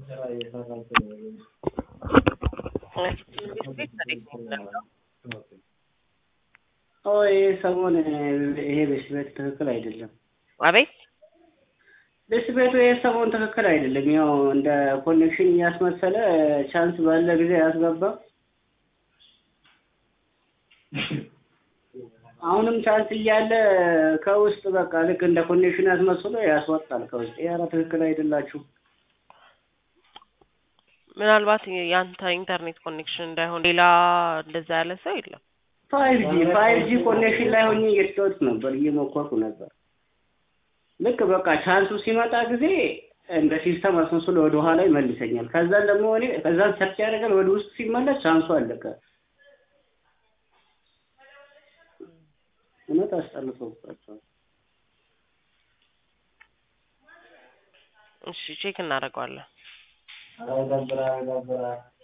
ይሄ ሰሞን ይሄ በሽት ቤት ትክክል አይደለም። አቤት በሽት ቤቱ ይሄ ሰሞን ትክክል አይደለም። ያው እንደ ኮኔክሽን እያስመሰለ ቻንስ ባለ ጊዜ ያስገባ። አሁንም ቻንስ እያለ ከውስጥ በቃ ልክ እንደ ኮኔክሽን ያስመስሎ ያስወጣል ከውስጥ። ኧረ ትክክል አይደላችሁ። ምናልባት የአንተ ኢንተርኔት ኮኔክሽን እንዳይሆን ሌላ እንደዛ ያለ ሰው የለም። ፋይቭ ጂ ፋይቭ ጂ ኮኔክሽን ላይ ሆኜ እየተጫወትኩ ነበር፣ እየሞከርኩ ነበር። ልክ በቃ ቻንሱ ሲመጣ ጊዜ እንደ ሲስተም አስመስሎ ወደ ኋላ ይመልሰኛል። ከዛን ደግሞ እኔ ከዛን ሰርች ያደርጋል ወደ ውስጥ ሲመለስ ቻንሱ አለቀ። እውነት አስጠልቶባቸዋል። እሺ ቼክ እናደርገዋለን። ይደብራል ይደብራል።